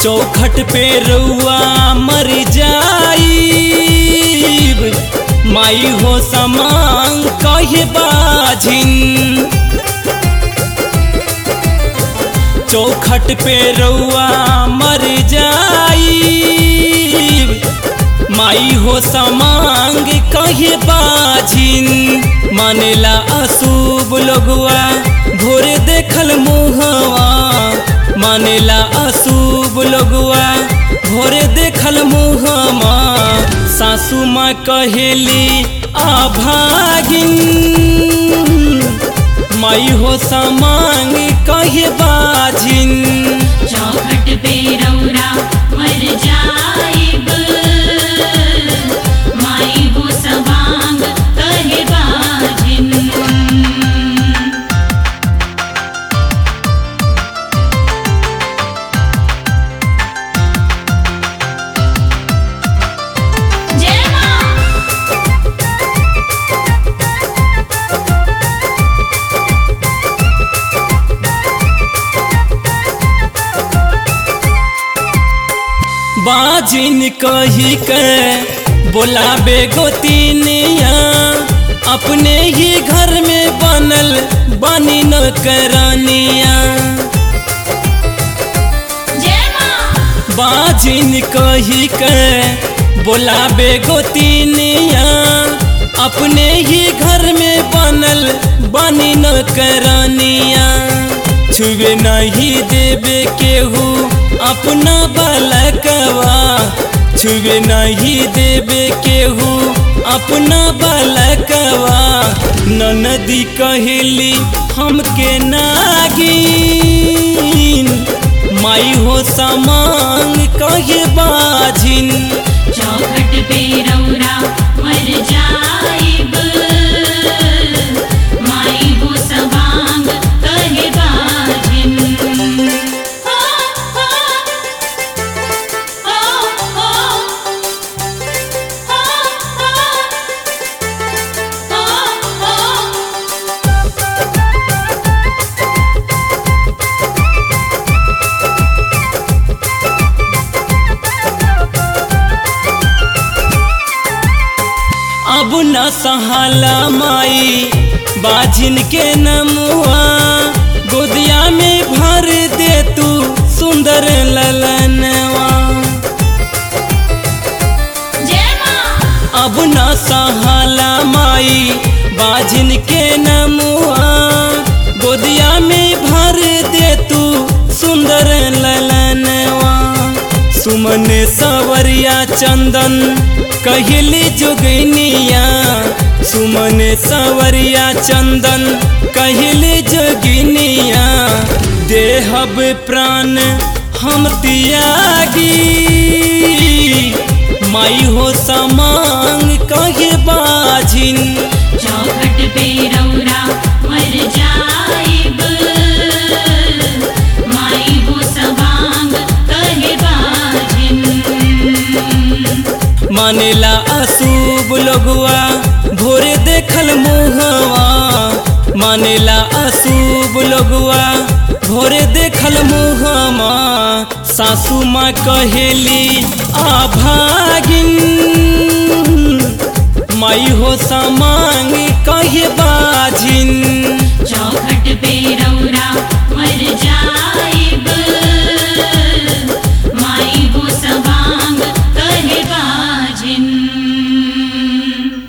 चौखट पे रउआ मर जाईब माई हो समान कहे बाझिन चौखट पे रउआ मर जाईब माई हो समांग कहे बाझिन मानेला अशुभ लोगवा भोरे देखल मुहवा मानेला अशुभ लोगवा भोरे देखल मुहमा सासू माँ कहेली आभागिन माई हो समांग कहे बाझिन चौखट पे रौरा मर जाइब माई हो सवांग कहे बाजिन जय मां बाजिन कही के बोलाबे गोतिनिया अपने ही घर में बनल बनी न करनिया जय मां बाजिन कही के बोलाबे गोतिनिया अपने ही घर में बनल बनी न करनिया छुए नहीं देवे केहू अपना बालकवा छुए नहीं देवे केहू अपना बालकवा ननदी कहली हमके नागिन माई हो समान कहे बाझिन चौखट पे रौरा मर जाइब माई हो सवांग कहे बाजिन हो हो हो हो हो हो अब न सहाला माई बाझिन के नमुआ गोदिया में भर दे तू सुंदर ललनवा जय मां अब न सहाला माई बाझिन के नमुआ गोदिया में भर दे तू सुंदर ललनवा सुमन सवरिया चंदन कहली जोगिनिया सुमन सवरिया चंदन कहली जोगिनिया देहब प्राण हम त्यागी माई हो समान कहे बाझिन चौखट पे रौरा मर जाइब माई हो सवांग कहे बाजिन मानेला अशुभ लोगवा भोरे देखल मुहवा मानेला अशुभ लोगवा भोरे देखल मुहमा सासू माँ कहेली आभागिन माई हो समांग कहे बाझिन चौखट पे रौरा